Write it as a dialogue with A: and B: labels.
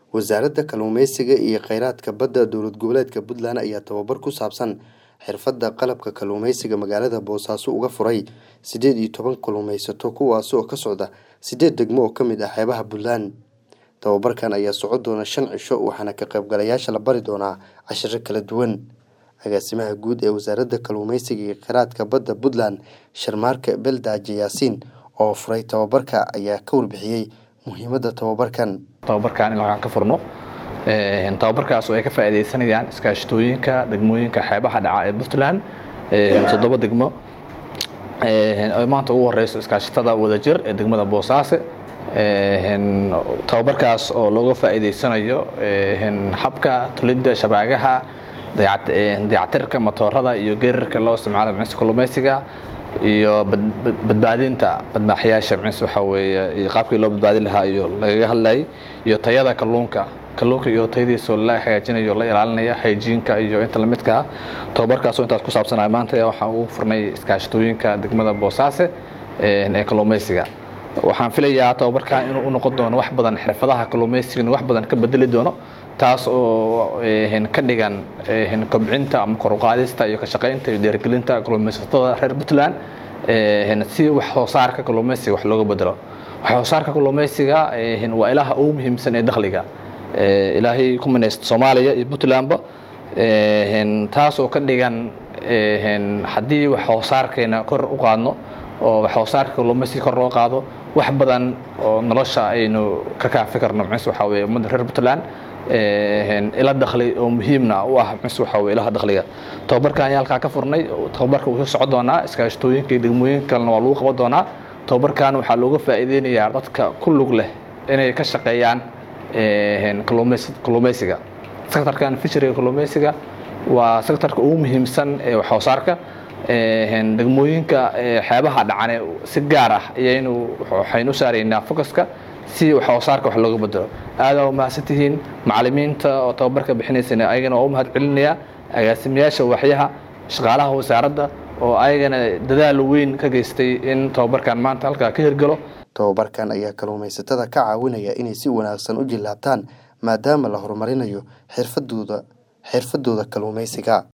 A: wasaaradda kalluumeysiga iyo kheyraadka badda dowlad goboleedka puntland ayaa tababar ku saabsan xirfadda qalabka kalluumeysiga magaalada boosaaso uga furay siddeed iyo toban kalluumeysato kuwaas oo ka socda siddeed degmo oo ka mid ah xeebaha puntland tababarkan ayaa socon doona shan cisho waxaana ka qaybgalayaasha la bari doonaa cashiro kala duwan agaasimaha guud ee wasaaradda kalluumeysiga iyo kheyraadka badda puntland sharmaarke beldaaje yaasiin oo furay tababarka ayaa ka warbixiyey muhiimadda tababarkan
B: tababarkan in lagaan ka furno tababarkaas oo ay ka faa'iidaysanayaan iskaashatooyinka degmooyinka xeebaha dhaca ee puntland toddoba degmo ay maanta ugu horeyso iskaashatada wadajir ee degmada boosaaso tababarkaas oo looga faa'iidaysanayo habka tulidda shabaagaha dayactirka matoorada iyo geerarka loo isticmaalo micnsa kalluumeysiga iyo badbaadinta badmaaxyaasha micnsa waxaa weeye iyo qaabkii loo badbaadin lahaa iyo lagaga hadlayay iyo tayada kalluunka kalluunka iyo tayadiisa la hagaajinayo la ilaalinaya hayjiinka iyo inta lamidka ah tababarkaasoo intaas ku saabsanaya maanta waxaan ugu furnay iskaashatooyinka degmada boosaaso ee kalluumeysiga waxaan filayaa tababarkan inuu u noqon doono wax badan xirfadaha kalluumeysigana wax badan ka bedeli doono taas oo ka dhigan kobcinta ama koruqaadista iyo ka shaqaynta iyo dhiirigelinta kalluumeysatada reer puntland si wax soo saarka kalluumeysiga wax looga bedelo wax soo saarka kalluumeysiga waa ilaha ugu muhiimsan ee dakhliga ilaahay ku minaysta soomaaliya iyo puntlandba taas oo ka dhigan haddii wax soo saarkeena kor u qaadno oo wax soo saarka kalluumeysiga kor loo qaado wax badan oo nolosha aynu ka kaafi karno micnse waxaa weye ummadda reer puntland ila dakhli oo muhiimna u ah micnse waxaa weye ilaha dakhliga tababarkan ayaa halkaa ka furnay tababarka wuxuu socon doonaa iskaashatooyinka iyo degmooyinka kalena waa lagu qaban doonaa tababarkan waxaa looga faa'iideynayaa dadka ku lug leh inay ka shaqeeyaan kalluumeysiga sectorkan fisheriga kalluumeysiga waa sectorka ugu muhiimsan ee wax soo saarka degmooyinka xeebaha dhacane si gaar ah ayaynu waxaynu u saaraynaa focuska si wax soo saarka wax looga bedelo aada u mahadsantihiin macalimiinta oo tababarka bixinaysana ayagana waa u mahad celinaya agaasimayaasha waxyaha shaqaalaha wasaaradda oo ayagana dadaal weyn ka geystay in tababarkan maanta halkaa ka hirgalo
A: tababarkan ayaa kalluumeysatada ka caawinaya inay si wanaagsan u jillaabtaan maadaama la horumarinayo xirfadooda xirfadooda kalluumeysiga